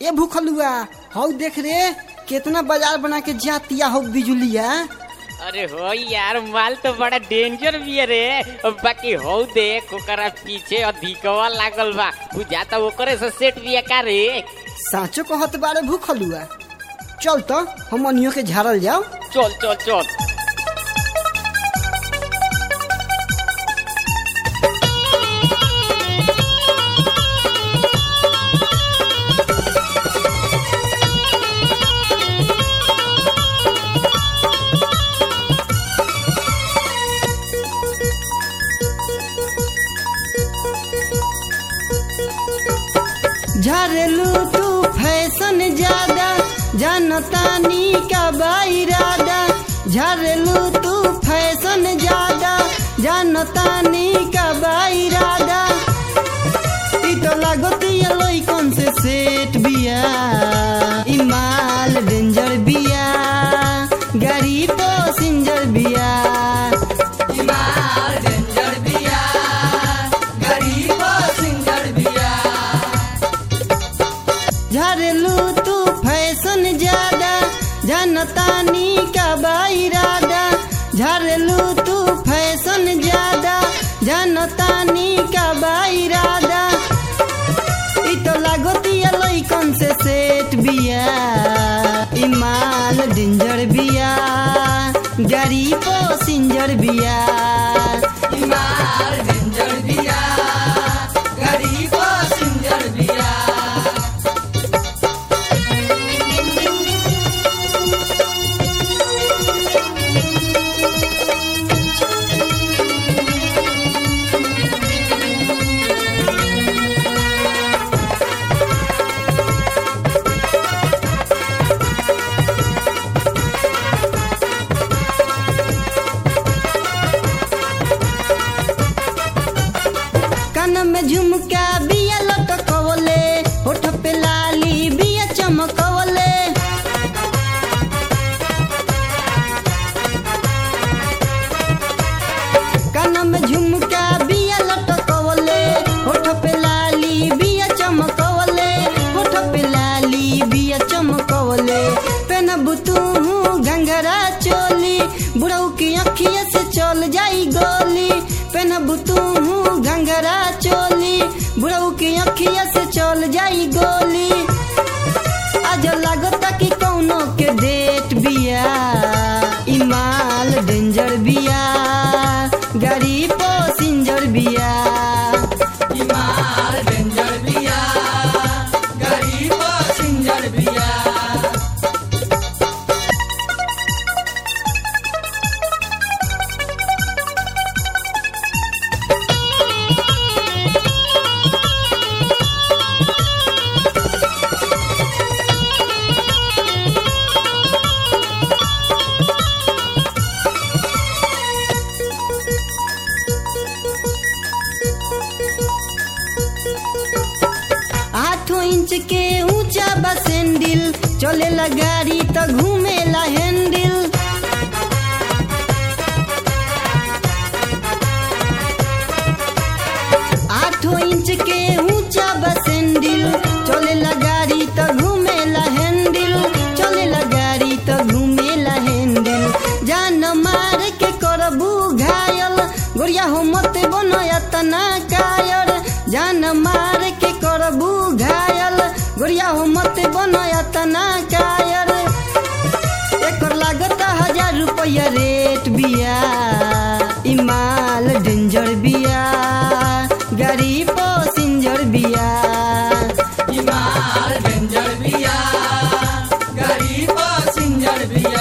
ए भूखलुआ हौ देख रे केतना बाजार बना के जातिया हो बिजुलिया अरे हो यार माल तो बड़ा डेंजर भी है रे बाकी हो देख ओकरा पीछे अधिकवा लागल बा बुझाता ओकरे से सेट भी का रे साँचो कहत बारे भूखलुआ चल तो हम अनियो के झाड़ल जाओ चल चल चल झारेलू तू फैशन ज्यादा जानतानी का बाइरादा झारेलू तू फैशन ज्यादा जानतानी का बाइरादा ई तो लागतिया लइकन से सेट बिया ई माल डेंजर बिया गाड़ी तो सिंजर बिया ई माल डेंजर बिया गाड़ी तो सिंजर बिया झरेलू तू फैशन ज्यादा जनतानी का बाइरादा झरेलू तू फैशन ज्यादा जनतानी का बाइरादा ई तो लागतिया लइकन से सेट बिया ई माल डेंजर बिया गाड़ी पो सिंजर बिया ई माल डेंजर बिया गाड़ी पो सिंजर बिया कान में झुमका बिया लटकवले होठ पे लाली बिया चमकवले कान में झुमका बिया लटकवले होठ पे लाली बिया चमकवले होठ पे लाली बिया चमकवले पेनबू तू घंघरा चोली बुढ़ऊ की अखिया से चल जाई गोली पेनबू तू घंघरा चोली बुढ़ऊ की अखिया से चल जाई गोली आज लागता कि कौनो के डेट बिया ई माल डेंजर बिया गाड़ी पो सिंजर बिया ई माल डेंजर बिया गाड़ी पो सिंजर बिया आठों इंच के ऊंचा बा सैंडल चलेला गाड़ी तो घूमेला हैंडल आठों इंच के ऊंचा बा सैंडल चलेला गाड़ी तो घूमेला हैंडल चलेला गाड़ी तो घूमेला हैंडल जान मार के करबू घायल गोरिया हो मत बनया तना कायर जान मार के करबू घायल गोरिया हो मत बनया तना कायर एकर लागत हजार रुपया रेट बिया ई माल डेंजर बिया गाड़ी पो सिंजर बिया ई माल डेंजर बिया गाड़ी पो सिंजर बिया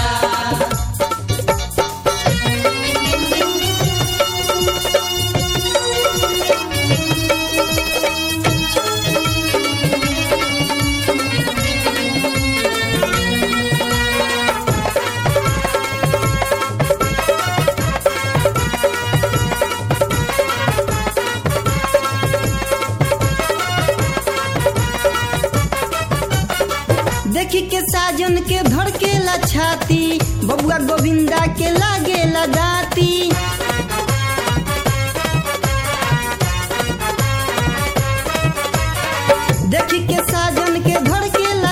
देखी के साजन के धड़केला छाती बबुआ गोविंदा के लागेला दाती देखी के साजन के धड़केला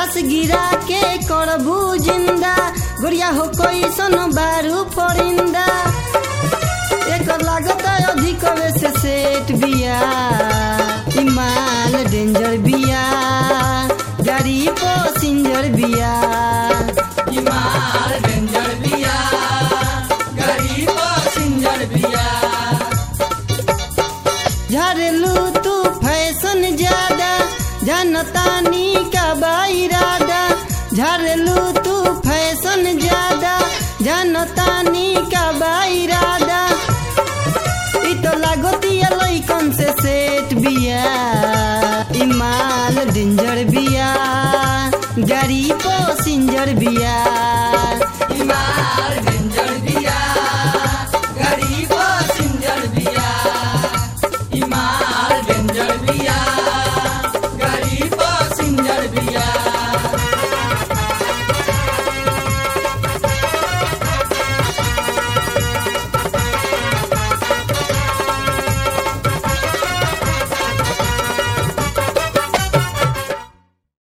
लाश गिरा के करबू जिंदा गुड़िया हो कोई सन बारू परिंदा एकर लागत अधिक से सेट बिया इमाल डेंजर बिया गाड़ी पैसेंजर बिया इमार डेंजर बिया गरीब सिंजर बिया झरलू तू फैशन ज्यादा जनतानी का बाइरादा झरलू तू फैशन ज्यादा जनतानी का बाइरादा इ तो लागतिया लइकन से सेट बिया इमाल डेंजर बिया गाड़ी पैसेंजर बिया इमार डेंजर